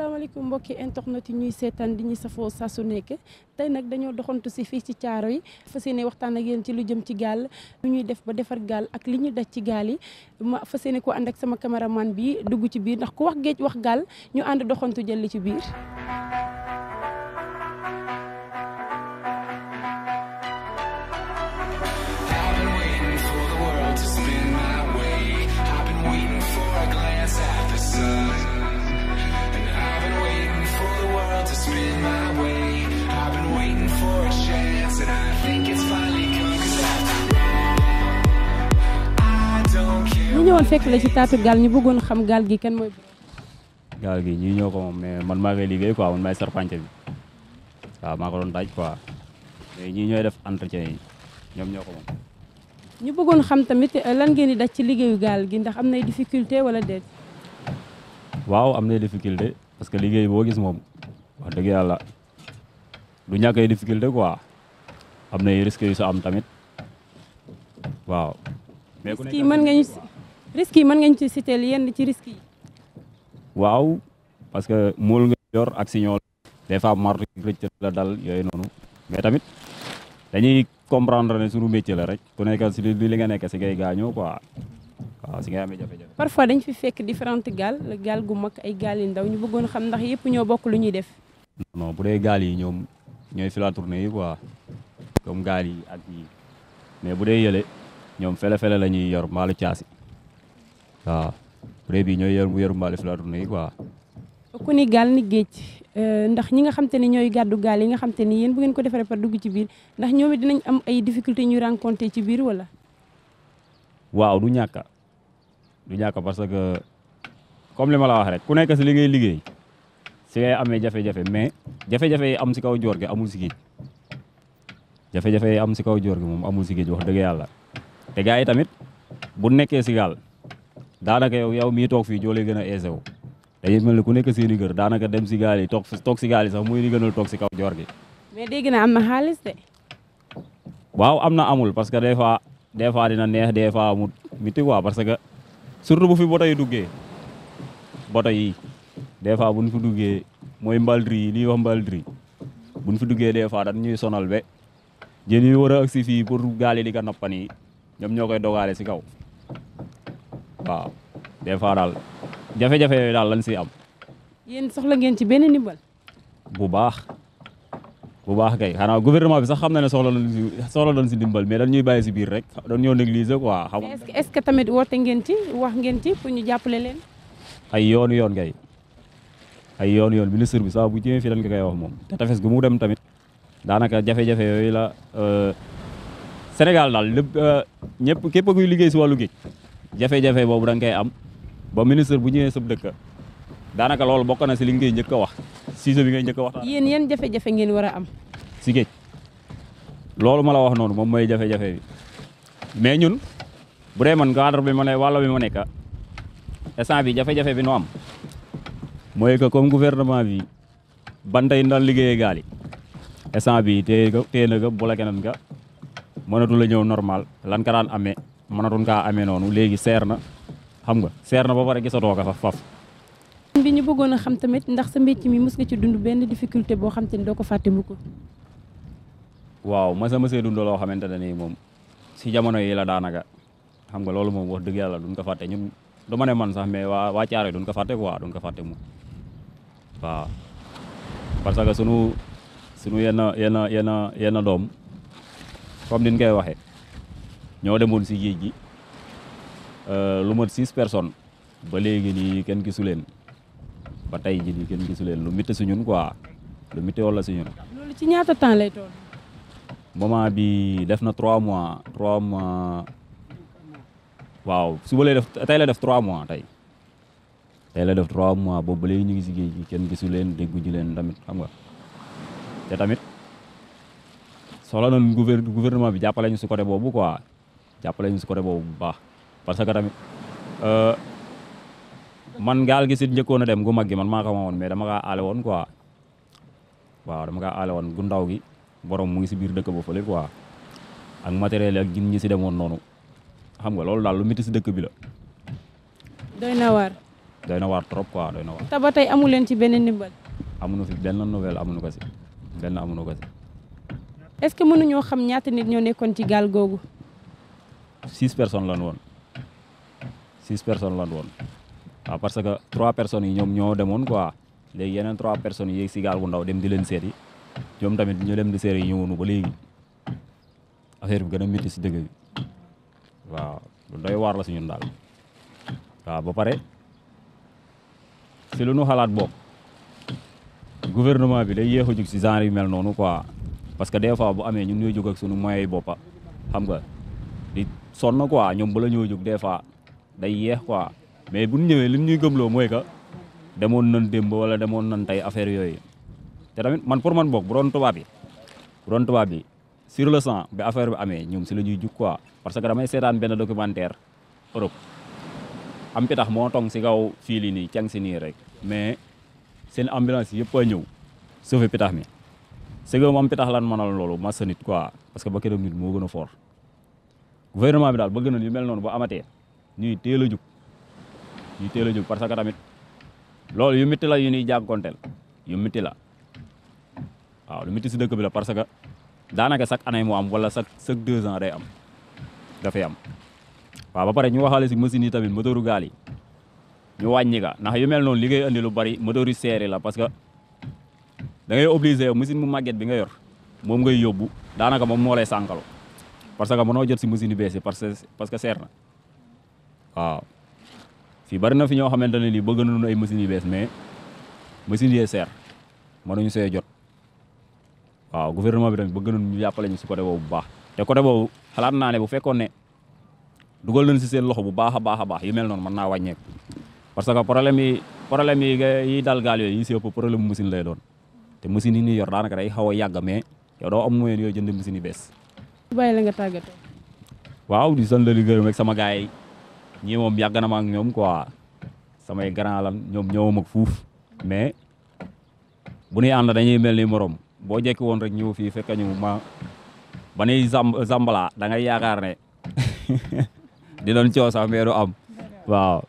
asalaamaaleykum mbokki internet yi ñuy seetaan di ñuy safoo saa su nekk tey nag dañoo doxantu si fii ci caaro yi fas yéene waxtaan ak yéen ci lu jëm ci gaal lu ñuy def ba defar gaal ak li ñuy daj ci gaal yi ma fas yéene ko ànd ak sama caméraman bi dugg ci biir ndax ku wax géej wax gaal ñu ànd doxantu jël li ci biir. I've been waiting for the world to spin my way. I've been waiting for a glance at the sun. And I've been waiting for the world to spin my way. I've been waiting for a chance, and I think it's finally come. 'Cause after all, I don't care. ñu ñëwoon fekk la ci taatu gaal ñu bëggoon xam gaal gi kan mooy. gaal gi ñii ñoo ko moom mais man maa koy liggéey quoi man maay sarpance bi waaw maa ko doon daaj quoi mais ñii ñooy def entretien yi ñoom ñoo ko moom. ñu bëggoon xam tamit eh, lan ngeen di daj ci liggéeyu gaal gi ndax am nay difficulté wala déet. waaw am na difficulté parce que liggéey boo gis moom wax dëgg yàlla du ñàkk ay difficulté quoi am na ay risques yu sa am tamit waaw. mais ku risques yi nekk mën nga ñu si risques yi mën nga ñu ci citer yenn ci risques yi. waaw parce que mool nga yor ak signal des fois martu rëcc la dal yooyu noonu mais tamit dañuy comprendre ne suñu métier la rek ku nekk si li li nga nekk si ngay gaañoo quoi waaw si ngay amee jafe-jafe. parfois dañ fi fekk différentes gaal gaal gu mag ay gaal yu ndaw ñu bëggoon xam ndax yëpp ñoo bokk lu ñuy def. non bu dee gaal yi ñoom ñooy fila tournée yi quoi comme gaal yi ak yi mais bu dee yële ñoom fele-fele la ñuy yor mbaalu caasi waaw bu dee bii ñooy yor yor mbaalu fila tournée yi quoi. ku ni gaal ni géej euh, ndax ñi nga xam te ne ñooy gàddu gaal yi nga xam te ni yéen bu ngeen ko defaree par dugg ci biir ndax ñoom it dinañ am ay difficultés ñuy rencontré ci biir wala. waaw du ñàkk du ñàkk parce que comme li ma la wax rek ku nekk si li ngay liggéey si ngay amee jafe-jafe mais jafe-jafe yi am si kaw joor gi amul si géej jafe-jafe yi am si kaw joor gi moom amul si géej wax dëgg yàlla te gars yi tamit bu nekkee si gaal daanaka yow yow mii toog fii joo lay gën a aisé wu dañuy mel ni ku nekk seeni kër daanaka dem si gaal yi toog toog si gaal yi sax muy li gënal toog si kaw joor gi mais dégg naa am na xaalis de. waaw am na amul parce que des fois des fois dina neex des fois amul miti quoi parce que surtout bu fi boto yi duggee boto yi des fois buñ fi duggee mooy mbaldri yi li ñuy wax mbaldri buñ fi duggee des fois dañ ñuy sonal be jën yi war a agsi fii pour gaal yi di ko nappan yi ñoom ñoo koy dogaale si kaw waaw des fois daal jafe-jafe yooyu daal lañ si am yéen soxla ngeen ci benn ndimbal. bu baax bu baax kay xanaa gouvernement bi sax xam na ne soxla nañ si soxla nañ si dimbal mais dañ ñuy bàyyi si biir rek dañ ñoo négliger quoi xam mais est-ce que est-ce que tamit woote ngeen ci wax ngeen ci pour ñu jàppale leen. ay yoon yoon kay ay yoon yoon ministre bi sax bu ñëwee fii dañ ko koy wax moom te tefes gu mu dem tamit daanaka jafe-jafe yooyu la euh, Sénégal daal lépp euh, ñëpp képp kuy liggéey si wàllu géej jafe-jafe boobu da nga koy am ba ministre bu ñëwee sab dëkk daanaka loolu bokk na si li ngay njëkk a wax sujet bi ngay njëkk a wax yéen yan jafe-jafe ngeen war a am. si géej loolu ma la wax noonu moom mooy jafe-jafe bi mais ñun bu dee man cadre bi ma ne wàll bi ma nekk instant bi jafe-jafe bi nu am mooy que comme gouvernement bi bantay ndal liggéeyee gaal yi instant bi téye ko téye na ko bu la keneen ka mënatu la ñëw normal lan ka daan amee mënatuñ kaa amee noonu léegi seer na xam nga seer na ba pare gisatoo ko faf faf bi ñu bëggoon a xam tamit ndax sa mbécc mi mës nga ci dund benn difficulté boo xam te ni doo ko fàtte mu ko. waaw masa masee dund loo xamante ne nii moom si jamono yi la daanaka xam nga loolu moom wax dëgg yàlla duñ ko fàtte ñun du ma ne man sax mais waa waa Caaroy duñ ko fàtte quoi duñ ko fàtte moom waaw parce que sunu sunu yenn yenn yenn yenn doom comme niñ koy waxee ñoo demoon si géej gi euh, lu mat six personnes ba léegi nii kenn gisu leen ba tey ji nii kenn gisu leen lu métti si ñun quoi lu métti wala si ñun loolu ci ñaata temps lay toll. moment bi def na trois mois trois mois waaw suba lay def tey la def trois mois tey tey la def trois mois boobu ba léegi ñu ngi si géej gi kenn gisu leen dégguñu leen tamit xam nga te tamit soxla nañ gouver gouvernement bi jàppale ñu si côté boobu quoi jàppale ñu si côté boobu bu baax parce que tamit euh, man gaal gi si njëkkoon a dem gu mag gi man maa ko woon mais dama kaa aale woon quoi waaw dama kaa aale woon gu ndaw gi borom mu ngi si biir dëkk ba fële quoi ak matériel yi ak jin ñi si demoon noonu xam nga loolu daal lu métti si dëkk bi la doy na waar. doy na waar trop quoi doy na waar te ba tey amu leen ci benn ndimbal amuñu fi benn nouvelle amuñu ko si benn amuñu ko si est-ce que mënuñoo xam ñaata nit ñoo nekkoon ci gaal googu six personnes lan woon six personnes lan woon waaw parce que trois personnes yi ñoom ñoo demoon quoi léegi yeneen trois personnes yi yéeg si gaal bu ndaw dem di leen seeti ñoom tamit ñu dem di seeti yi ñëwoonu ba léegi affaire bi gën a métti si dëgg bi waaw lu doy waar la si ñun daal waaw ba pare si lu nu xalaat bokk gouvernement bi day yéex a jug si genre yu mel noonu quoi parce que des fois bu amee ñun ñooy jóg ak sunu moyens yi boppa xam nga di sonn quoi ñoom bala ñoo jóg des fois day yeex quoi mais bu ñu ñëwee lim ñuy gëmloo mooy que demoon nañ démb wala demoon nañ tey affaire yooyu te tamit man pour man bokk bu doon tubaab bi bu doon tubaab bi sur le sang bi affaire bi amee ñoom si la ñuy jug quoi parce que damay seetaan benn documentaire Europe am pitax moo tong si kaw fii lii nii cang si nii rek mais seen ambulance yëpp a ñëw sauver pitax mi c'est que moom pitax lan mënal loolu massa nit quoi parce que ba këram nit moo gën a fort gouvernement bi daal bëgg na yu mel noonu ba amatee ñuy teel a jug ñuy teel a jug parce que tamit loolu yu métti la yu ñuy jànkonteel yu métti la waaw lu métti si dëkk bi la parce que daanaka chaque année mu am wala chaque chaque deux ans day am dafay am waaw ba pare ñu waxaale si machine yi tamit moteuru gaal yi ñu wàññi ka ndax yu mel noonu li ngay andi lu bari moteur yu seeri la parce que da ngay obligé yow machine mu màgget bi nga yor moom ngay yóbbu daanaka moom moo lay sànkalu parce que mënoo jot si machine yu bees yi parce que parce que seer na waaw fii bari na fi ñoo xamante ne nii bëgg nañu ay machines yu bees mais machines yee seer mënuñu see jot waaw gouvernement bi tamit bëgg nañu ñu jàppale ñu si côté boobu bu baax te côté boobu xalaat naa ne bu fekkoon ne dugal nañ si seen loxo bu baax a baax a baax yu mel noonu mën naa wàññeeku parce que problème yi problème yi yi dal gaal yooyu yi si ëpp problème machine lay doon te machine yi ñuy yor daanaka day xaw a yàgg mais yow doo am moyen yooyu jënd machine yu bees bàyyi la nga tàggatoo waaw di sant di gërëm ak sama gars yi ñii moom yàgg na ma ak ñoom quoi samay grand lan ñoom ñëwam ak fuuf mais bu ñuy ànd dañuy mel ni morom boo jekki woon rek ñëw fii fekk ñu ma ba nuy zam zambala da ngay yaakaar ne di doon coow sax mais du am waaw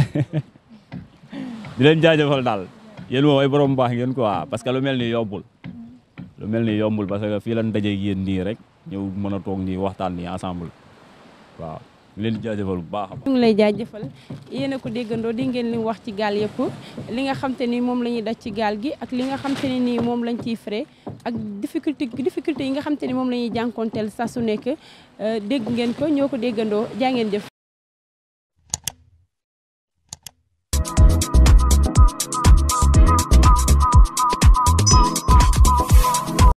di leen jaajëfal daal yéen moom ay borom baax ngeen quoi parce que lu mel ni yombul lu mel ni yombul parce que fii lan dajeeg yéen nii rek ñëw mën a toog nii waxtaan nii ensemble waaw ñu leen di jaajëfal bu baax a baax ñu ngi lay jaajëfal yéen a ko déggandoo di ngeen li wax ci gaal yëpp li nga xam te ni moom la ñuy daj ci gaal gi ak li nga xam te ne nii moom lañ ciy frais ak difficulté difficulté yi nga xam te ni moom la ñuy jànkoonteel saa su nekk dégg ngeen ko ñoo ko déggandoo jaa ngeen jëf